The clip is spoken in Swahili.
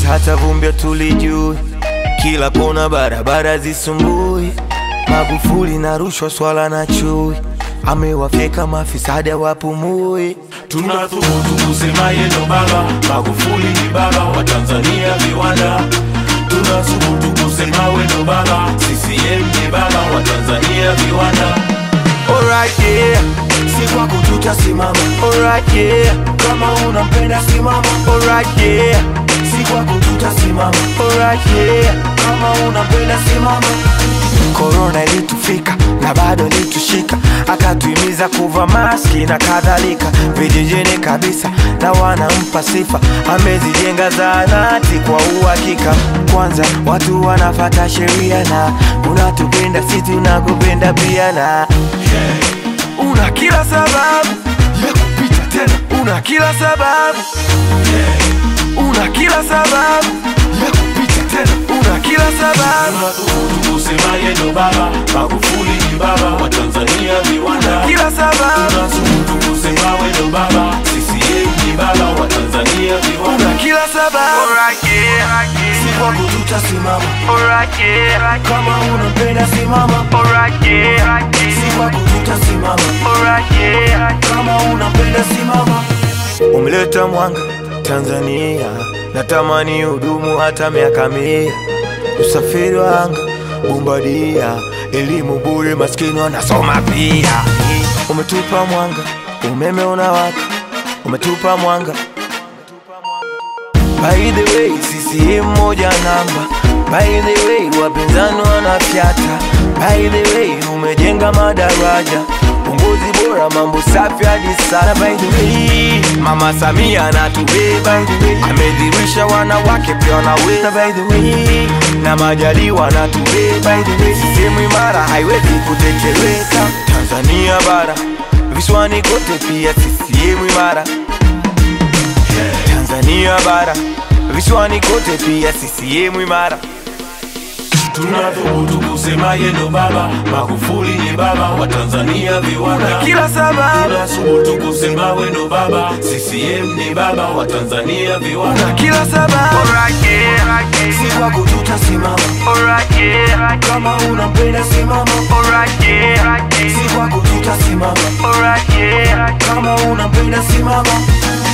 hata vumbi tulijui, kila kona barabara zisumbui, Magufuli na rushwa, swala na chui, amewafyeka mafisadi wapumui. Tunathubutu kusema yeye ndo baba, Magufuli ni baba wa Tanzania viwanda. Tunathubutu kusema we ndo baba, CCM ni baba wa Tanzania viwanda. Alright, yeah. Si kwako tutasimama, Alright, yeah. kama unampenda simama. Alright, yeah. Si kwako tutasimama, Alright, yeah. kama unampenda simama. Korona ilitufika na bado ilitushika, akatuhimiza kuva maski na kadhalika, vijijini kabisa na wanampa sifa, amezijenga zahanati kwa uhakika. Kwanza watu wanafata sheria na unatupenda, si tunakupenda pia, na una kila sababu ya kupita tena, una kila sababu una kila sababu ya kupita tena, una kila sababu Tunathubutu kusema yeye ndo baba, Magufuli ni baba wa Tanzania viwanda. kila sababu Tunathubutu kusema we ndo baba, CCM ni baba wa Tanzania viwanda. una kila sababu Si kwako tutasimama, kama unampenda simama. Si kwako tutasimama, kama unampenda simama. umeleta mwanga Tanzania, natamani hudumu hata miaka mia. Usafiri wa anga bombadia, elimu bure, maskini wanasoma pia. Umetupa mwanga, umeme unawaka, umetupa mwanga. By the way, CCM moja namba. By the way, wapinzani wanafyata. By the way, umejenga madaraja uongozi bora, mambo safi hadi sana. By the way, Mama Samia anatubeba, amedhirisha wanawake pia wanaweza. By the way, na Majaliwa anatubeba. By the way, sehemu imara haiwezi kutekeleka. Tanzania bara, visiwani kote pia CCM imara. Tanzania bara, visiwani kote pia CCM imara. Tunathubutu kusema yeye ndo baba, Magufuli ni baba wa Tanzania viwanda. Kila sababu, Tunathubutu kusema we ndo baba, CCM ni baba wa Tanzania viwanda. kila sababu. Si kwako tutasimama, kama unampenda simama. Si kwako tutasimama, kama unampenda simama.